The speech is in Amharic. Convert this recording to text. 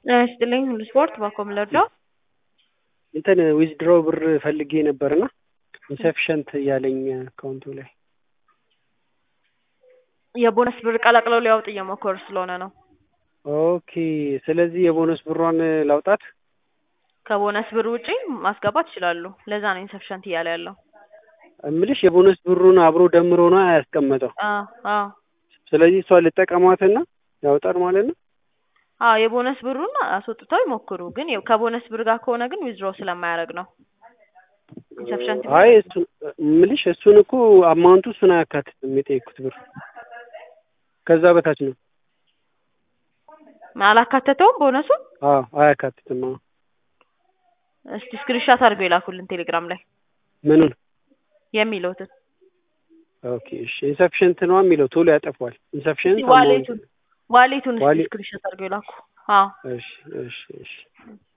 ጤና ይስጥልኝ ሁሉ ስፖርት ባኮም ለርዳው እንትን ዊዝድሮ ብር ፈልጌ ነበርና ኢንሰፊሸንት እያለኝ አካውንቱ ላይ የቦነስ ብር ቀላቅለው ሊያወጥ እየሞከሩ ስለሆነ ነው። ኦኬ ስለዚህ የቦነስ ብሯን ላውጣት ከቦነስ ብር ውጪ ማስገባት ይችላሉ። ለዛ ነው ኢንሰፊሸንት እያለ ያለው። እምልሽ የቦነስ ብሩን አብሮ ደምሮ ነው ያስቀመጠው። አዎ አዎ ስለዚህ እሷ ልጠቀሟትና ያወጣል ማለት ነው። አዎ የቦነስ ብሩን አስወጥተው ይሞክሩ። ግን ያው ከቦነስ ብር ጋር ከሆነ ግን ዊዝድሮ ስለማያደርግ ነው ኢንሰፊሸንት አይ እሱ እምልሽ እሱን እኮ አማውንቱ እሱን አያካትትም የጠየኩት ብር ከዛ በታች ነው። አላካተተውም ቦነሱን። አዎ አያካትትም። አዎ እስቲ ስክሪንሻት አድርገው የላኩልን ቴሌግራም ላይ ምኑን? የሚለውትን ኦኬ እሺ ኢንሰፊሽንት ነው የሚለው ቶሎ ያጠፋዋል። ኢንሰፊሽንት ዋሌቱን ዋሌቱን እስቲ ዋሌ- ስክሪንሻት አድርገው የላኩ። አዎ እሺ እሺ እሺ